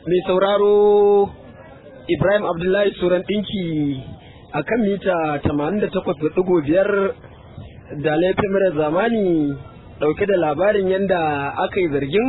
mai sauraro Ibrahim Abdullahi Suran ɗinki a kan mita 88.5 da laifin mara zamani ɗauke da labarin yadda aka yi zargin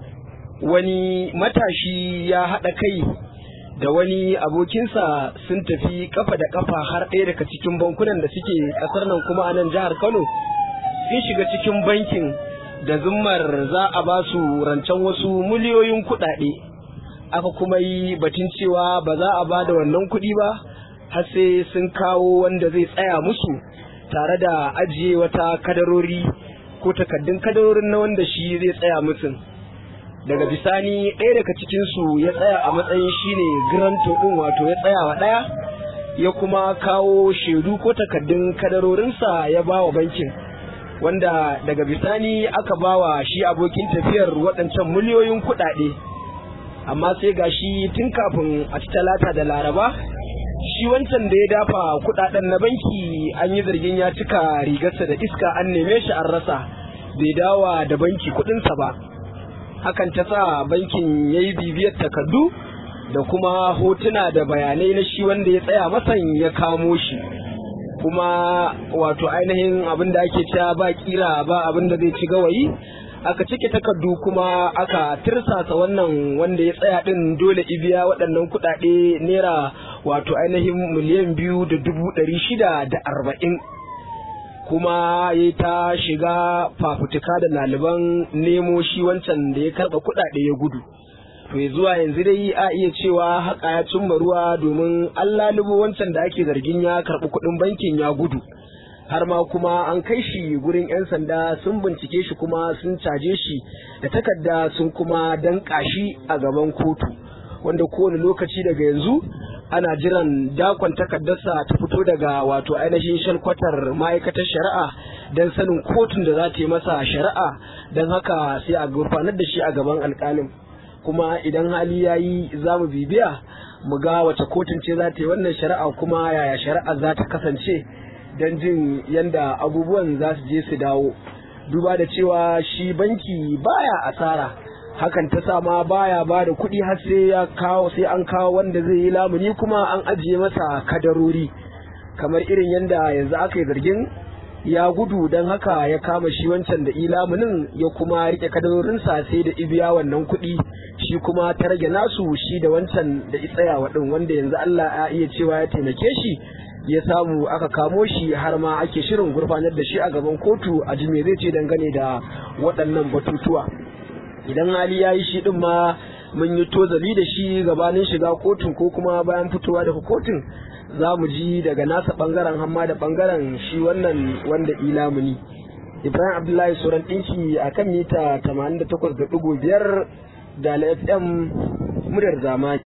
wani matashi ya haɗa kai da wani abokinsa sun tafi kafa da kafa har ɗaya daga cikin bankunan da suke ƙasar nan kuma a nan jihar Kano sun shiga cikin bankin da zummar za a ba su rancen wasu miliyoyin kuɗaɗe aka kuma yi batun cewa ba za a ba da wannan kuɗi ba har sai sun kawo wanda zai tsaya musu tare da ajiye wata kadarori ko takaddun kadarorin na wanda shi zai tsaya musu daga bisani ɗaya daga cikinsu ya tsaya a matsayin shine granto ɗin wato ya tsaya wa ɗaya ya kuma kawo shaidu ko takaddun kadarorinsa ya ba wa bankin wanda daga bisani aka ba wa shi abokin tafiyar waɗancan miliyoyin kuɗaɗe amma sai ga shi tun kafin a ci talata da laraba shi wancan da ya dafa kuɗaɗen na banki an yi zargin ya cika rigarsa da iska an neme shi an rasa bai dawa da banki kuɗinsa ba hakan ta sa bankin ya yi bibiyar takardu da kuma hotuna da bayanai na shi wanda ya tsaya masan ya kamo shi kuma wato ainihin abin da ake cewa ba kira ba abin da zai ci gawayi aka cike takardu kuma aka tirsasa wannan wanda ya tsaya din dole ibiya waɗannan kuɗaɗe naira wato ainihin miliyan biyu da dubu ɗari shida da arba'in kuma ya ta shiga fafutuka da ɗaliban nemo shi wancan da ya karɓa kuɗaɗe ya gudu to zuwa yanzu dai a iya cewa haka ya cimma ruwa domin an lalubo wancan da ake zargin ya karɓi kuɗin bankin ya gudu har ma kuma an kai shi gurin 'yan sanda sun bincike shi kuma sun caje shi da takarda sun kuma danƙa shi a gaban kotu wanda kowane lokaci daga yanzu ana jiran dakon takardarsa ta fito daga wato ainihin shalkwatar ma'aikatar shari'a don sanin kotun da za ta yi masa shari'a don haka sai a gurfanar da shi a gaban alƙalin kuma idan hali ya yi za mu bibiya mu ga wace kotun ce za ta yi wannan shari'a kuma yaya shari'a za ta kasance don jin yadda abubuwan za su je su dawo duba da cewa shi banki baya asara hakan ta sa ma baya ba da kuɗi har sai ya kawo sai an kawo wanda zai yi lamuni kuma an ajiye masa kadarori kamar irin yadda yanzu aka yi zargin ya gudu don haka ya kama shi wancan da ilamunin ya kuma rike kadarorinsa sai da ibiya wannan kuɗi shi kuma ta rage nasu shi da wancan da tsaya waɗin wanda yanzu Allah ya iya cewa ya taimake shi ya samu aka kamo shi har ma ake shirin gurfanar da shi a gaban kotu a ji me zai ce dangane da waɗannan batutuwa idan hali ya yi shi ɗin ma mun yi tozali da shi gabanin shiga kotun ko kuma bayan fitowa daga kotun za mu ji daga nasa ɓangaren hamma da ɓangaren shi wannan wanda ilamuni ibrahim abdullahi sauran ɗinki a kan mita 88.5 da fm muryar zamani